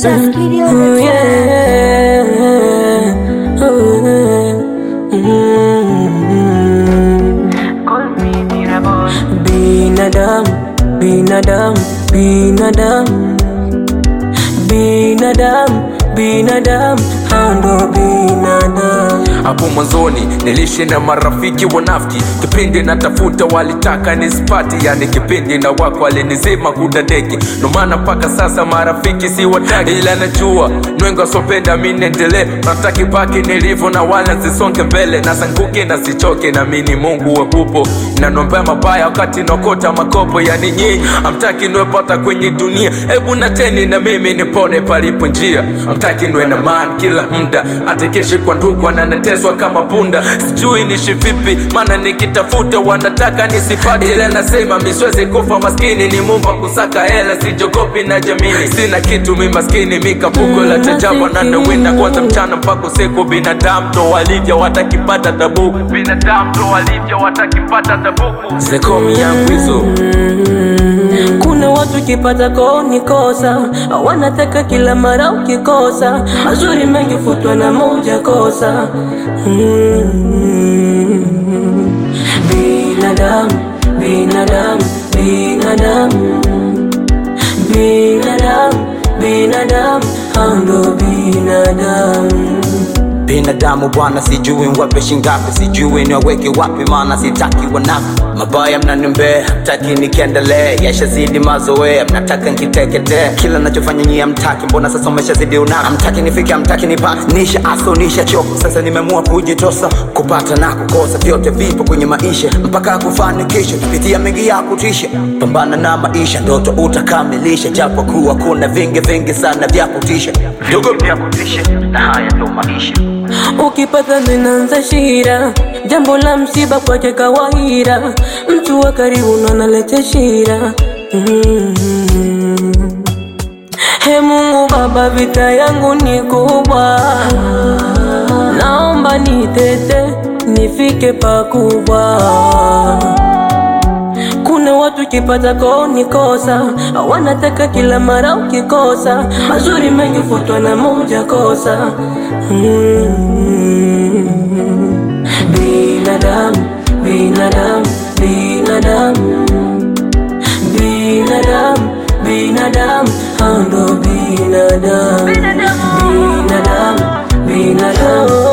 Just kidding on Ooh, the track. yeah. Ooh, mm. Call me Miraboy. Binadamu, binadamu, binadamu, binadamu, binadamu, hao ndo binadamu. hapo mwanzoni nilishi na marafiki wanafiki kipindi natafuta walitaka nisipati yani kipindi na wako walinizima kudadeki ndomaana mpaka sasa marafiki si wataki ila najua nwengi wasopenda mi niendelee nataki paki nilivyo na wala zisonge mbele nasanguke na sichoke na mini mungu wepupo nanombea mabaya wakati nakota makopo yani nyinyi amtaki niwepata kwenye dunia hebu nateni na mimi nipone palipo njia amtaki niwe na man kila mda atekeshi kwa ndugu ananeteswa kama punda sijui nishi vipi maana nikitafuta wanataka nisipate ila nasema miswezi kufa maskini ni mumba kusaka hela sijogopi na jamini sina kitu mi maskini mikapuko la tajaba na nawinda kwanza mchana mpaka usiku binadamu ndo walivyo watakipata tabuku binadamu ndo walivyo watakipata tabuku zekomi yangu hizo Kuna watu kipata koni kosa, wanataka kila mara ukikosa, mazuri mengi futwa na moja kosa. Mm. Binadamu, binadamu, binadamu, binadamu, binadamu, hao ndo binadamu. binadamu bwana sijui wape shingapi sijui niwaweke wapi maana sitaki wanafi mabaya mnaniombea taki nikiendelee yashazidi mazoea mnataka nkiteketee kila nachofanya nyie mtaki mbona sasa umeshazidi unafiki amtaki nifike amtaki nipate nisha aso nisha choka sasa nimeamua kujitosa kupata na kukosa vyote vipo kwenye maisha mpaka kufanikisha tupitia mengi ya kutisha pambana na maisha ndoto utakamilisha japo kuwa kuna vingi vingi sana vya kutisha ndugu vya kutisha na haya ndo maisha Ukipata zinaanza shira, jambo la msiba kwake kawaida, mtu wa karibu ndo analeta shira. Mm. He Mungu Baba, vita yangu ni kubwa, naomba nitete nifike pakubwa. Kuna watu kipata koni kosa, wanataka kila mara ukikosa, mazuri mengi futwa na moja kosa. Mm. Binadamu, binadamu, binadamu, binadamu, binadamu, hao ndo binadamu, binadamu, binadamu.